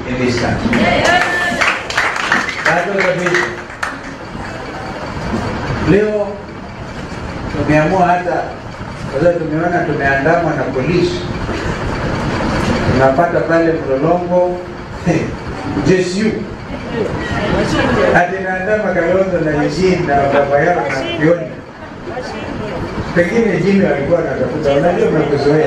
in this country. That was a vision. Leo tumeamua hata kwa sababu tumeona tumeandamwa na polisi, tunapata pale Mlolongo JSU ati naandama Kalonzo na Eugene na baba yao na Kioni. Pengine Jimmy alikuwa anatafuta, unajua mnakuzoea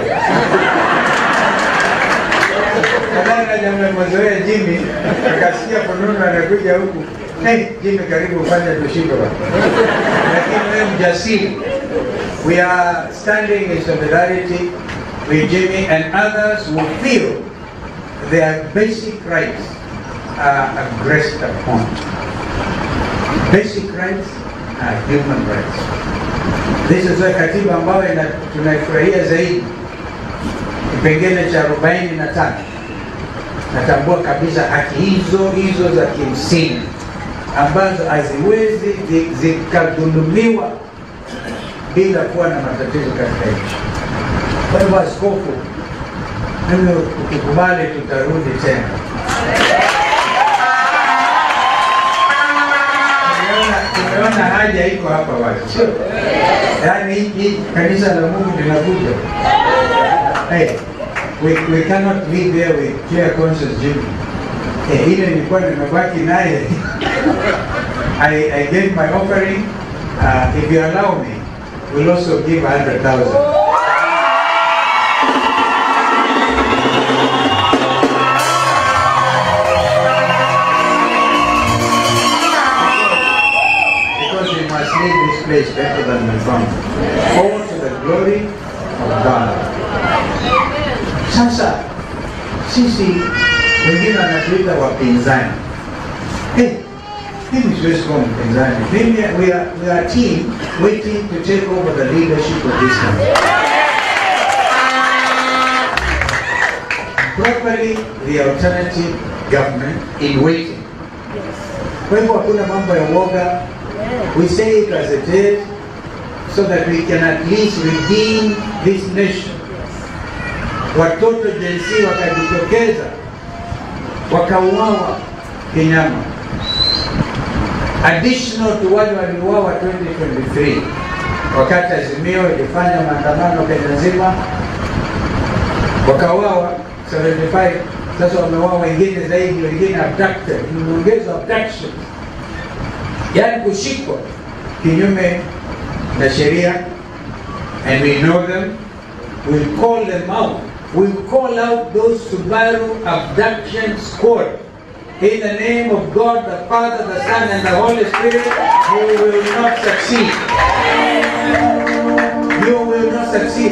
Kadana jamaa mmezoea Jimmy, akasikia fununu anakuja huku. Hey, Jimmy karibu ufanye tushinde bwana. Lakini wewe mjasiri. We are standing in solidarity with Jimmy and others who feel their basic rights are aggressed upon. Basic rights are human rights. This is a katiba ambayo ina- tunaifurahia zaidi, kipengele cha 45 natambua kabisa haki hizo hizo za kimsingi ambazo haziwezi zi- zikadhulumiwa bila kuwa na matatizo katika nchi. Kwa hivyo, askofu, mimi ukikubali, tutarudi tena. Tumeona- Tumeona haja iko hapa wazi, sio? Yaani hii hii kanisa la Mungu linakuja. Hey, we, we cannot live there with clear conscience Jimmy. Eh, ile nilikuwa nimebaki naye I, I gave my offering uh, if you allow me we'll also give 100,000 because we must leave this place better than we found all to the glory of God Sasa sisi wengine wanatuita wapinzani. Hey, mimi siwezi kuwa mpinzani. Mimi we are, we are a team waiting to take over the leadership of this country. Properly the alternative government in waiting. Kwa hivyo hakuna mambo ya uoga. We say it as it is so that we can at least redeem this nation watoto jinsi wakajitokeza wakauawa kinyama, additional to wale waliuawa 2023 wakati Azimio ilifanya maandamano Kenya nzima, wakauawa 75. Sasa wameuawa wengine zaidi, wengine abducted, imeongezwa abduction, yaani kushikwa kinyume na sheria, and we know them, we'll call them out we call out those Subaru abduction squad. In the name of God, the Father, the Son, and the Holy Spirit, you will not succeed. You will not succeed.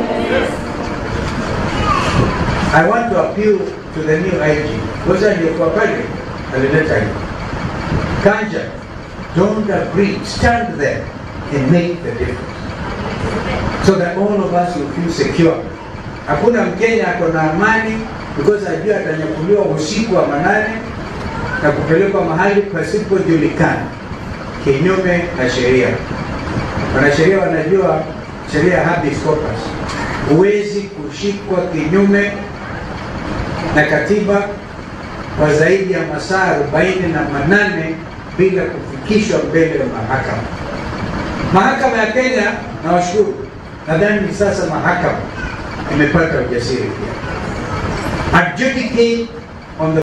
I want to appeal to the new IG. Ngoja aliyekuwa pale alileta hiyo. Kanja, don't agree. Stand there and make the difference. So that all of us will feel secure. Hakuna Mkenya ako na amani because ajua atanyakuliwa usiku wa manane na kupelekwa mahali pasipojulikana kinyume na sheria. Wanasheria wanajua sheria ya habeas corpus, huwezi kushikwa kinyume na katiba kwa zaidi ya masaa arobaini na manane bila kufikishwa mbele ya mahakama. Mahakama ya Kenya, nawashukuru, nadhani ni sasa mahakama imepata ujasiri pia. Adjudicate